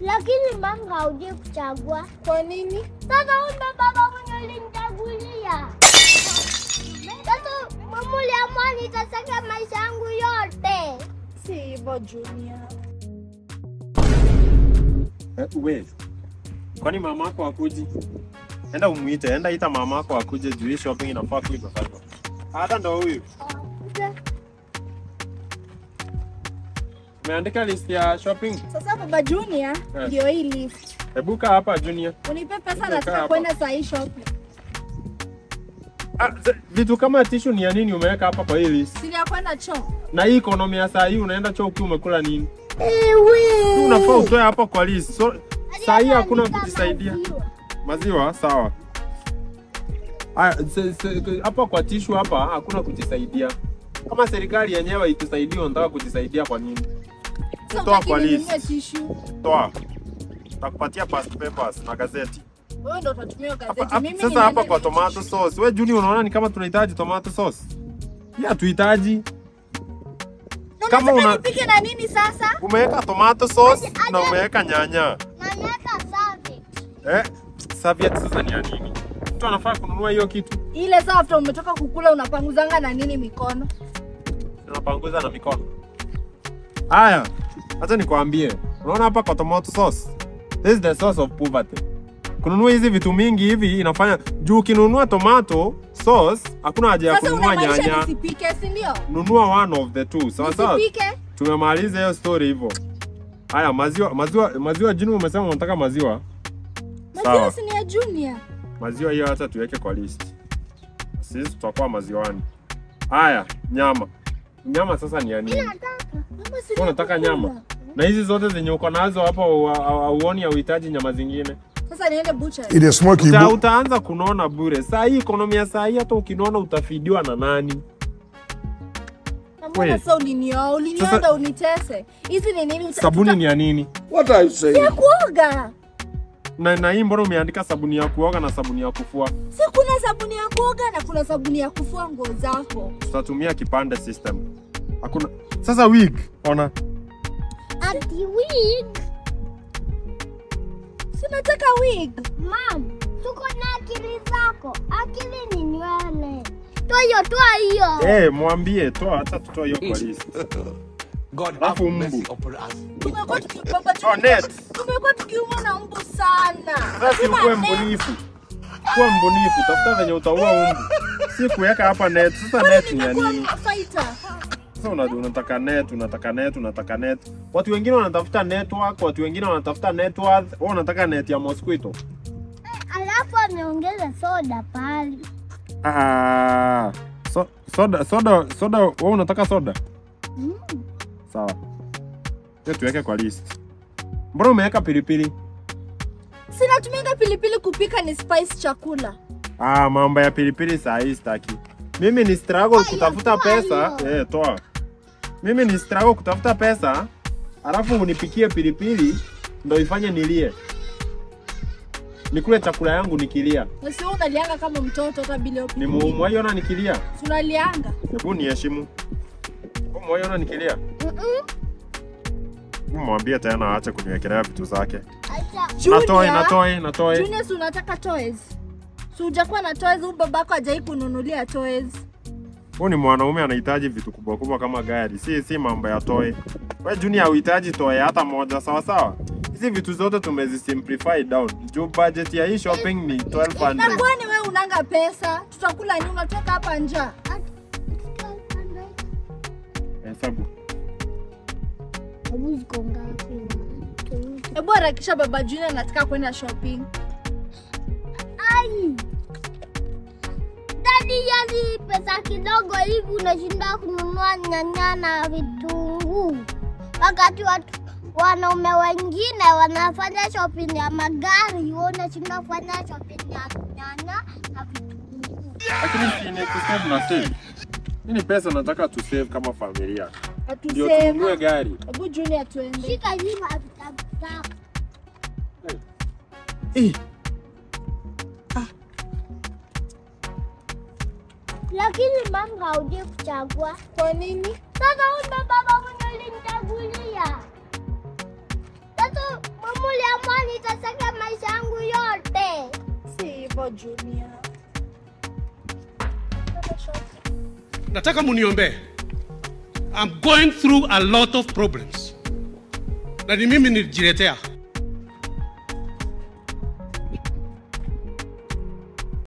Lakini mama haujui kuchagua. Kwa nini? Sasa huyu ndo baba mwenye ulinichagulia. Sasa mama uliamua nitasaka maisha yangu yote. Si hivyo Junior. Eh, we. Kwani mama yako akuji? Enda umuite, enda ita mama yako akuje juu hii shopping inafaa kuiva sasa. Hata ndo huyu. Umeandika list ya shopping? Sasa baba Junior, Eh. ndio hii list. Hebu kaa hapa Junior. Unipe pesa Kaa nataka hapa. kwenda saa hii shopping. Ah, z- vitu kama tishu ni ya nini umeweka hapa kwa hii list? Sili ya kwenda choo. Na hii economy ya saa hii unaenda choo ukiwa umekula nini? Ewe. Hii unafaa utoe hapa kwa list. So, saa hii hakuna Andika kujisaidia. maziwa. Maziwa sawa. Aya, se- se- hapa kwa tishu hapa hakuna kujisaidia. Kama serikali yenyewe itusaidie, unataka kujisaidia kwa nini? Sasa Toa utaki kwa ninunue list. tissue. Toa. Takupatia past papers na gazeti. Wewe ndo utatumia Hapa, gazeti. hapa, Mimi sasa hapa niende kwa na tomato tissue. sauce. We Juni, unaona ni kama tunahitaji tomato sauce? Ya hatuhitaji. Na kama unataka una- nipike na nini sasa? Umeweka tomato sauce na umeweka nyanya. Nanyaka safi. Eh? Serviette sasa ni ya nini? Mtu anafaa kununua hiyo kitu. Ile saa after umetoka kukula unapanguzanga na nini mikono? Tunapanguza na mikono. Haya, acha nikwambie. Unaona hapa kwa tomato sauce? This is the source of poverty. Kununua hizi vitu mingi hivi inafanya juu ukinunua tomato sauce hakuna haja ya Sasa kununua unamaanisha nyanya. nisipike, si ndio? Nunua one of the two. Sawa sawa. Nisipike. Tumemaliza hiyo story hivyo. Haya, maziwa maziwa maziwa jini umesema unataka maziwa? Maziwa Sawa. si ni ya Junior. Maziwa hiyo hata tuweke kwa list. Sisi tutakuwa maziwani. Haya, nyama. Nyama sasa ni ya nini? Mama si Wewe unataka nakukula. nyama? Na hizi zote zenye uko nazo hapa hauoni hauhitaji nyama zingine. Sasa niende butcher. It is smoky. Uta, Bo- utaanza kunona bure. Saa hii ekonomi ya saa hii hata ukinona utafidiwa na nani? Na Mbona We. sasa ulinioa? Ulinioa Sasa- ndo unitese. Hizi ni nini? Uta- Sabuni tuta- ni ya nini? What are you saying? ya kuoga. Na, na hii mbona umeandika sabuni ya kuoga na sabuni ya kufua? Si kuna sabuni ya kuoga na kuna sabuni ya kufua nguo zako. Tutatumia kipande system. Hakuna. Sasa wig, ona. Ati wig. Si nataka wig. Mam, tuko na akili zako. Akili ni nywele. Toa hiyo, toa hiyo. Eh, mwambie toa hata tutoa hiyo kwa list. God Alafu have mbu. mercy upon us. Tumekuwa tuki- baba, Oh, net. tumekuwa tukiumwa na mbu sana. Sasa si Hatuna ukuwe net. mbunifu. Kuwa mbunifu, tafuta venye utaua umbu. Si kuweka hapa net. Sasa net ni ya Nimekuwa nini? fighter. Sasa una- unataka net, unataka net, unataka net. Watu wengine wanatafuta network, watu wengine wanatafuta net worth. Wewe unataka net ya mosquito. Alafu ameongeza soda pale. Ah, so, soda soda soda wewe unataka soda? Mm. Sawa. Hiyo tuweke kwa list. Mbona umeweka pilipili? Sinatumianga pilipili kupika ni spice chakula. Ah, mambo ya pilipili saa hii sitaki. Mimi ni struggle Toa kutafuta hiyo, toa pesa. hiyo. Eh, toa. Mimi ni struggle kutafuta pesa, alafu unipikie pilipili ndo ifanye nilie. Nikule chakula yangu nikilia. Na sio unalianga kama mtoto hata bila hiyo Ni pilipili. mwaiona nikilia. Si unalianga. Hebu niheshimu. Wewe mwaiona nikilia. Mm-mm. Hebu Mwambie tena aache kuniwekelea vitu zake. Acha. Natoe, Junior, natoe, natoe. Junior, si unataka toys? Si hujakuwa na toys, huyu babako hajai kununulia toys. Huyu ni mwanaume anahitaji vitu kubwa kubwa kama gari, si si mambo ya toy. Wewe Junior hauhitaji toy hata moja, sawa sawa? Hizi vitu zote tumezisimplify down. Juu budget ya hii shopping ni Na 1200. kwani wewe unanga pesa? Tutakula nini? Unatoka hapa njaa. Hesabu. Hebu ziko ngapi? Hebu harakisha baba Junior anataka kwenda shopping. Ai. Dadi, yani pesa kidogo hivi unashinda kununua nyanya na vitunguu, wakati watu wanaume wengine wanafanya shopping ya magari, wewe unashinda kufanya shopping ya nyanya na vitunguu. Lakini si ni kusave na save. Hii ni pesa nataka tu save kama familia. Ndio Hatusema. tununue gari. Hebu Junior tuende. Shika hivi vitabu zako. Eh, Lakini mama haujui kuchagua. Kwa nini? Sasa huyu ndo baba mwenye ulinichagulia. Sasa mama hivyo Junior. nataka muniombee. I'm going through a lot of problems, na ni mimi nilijiletea.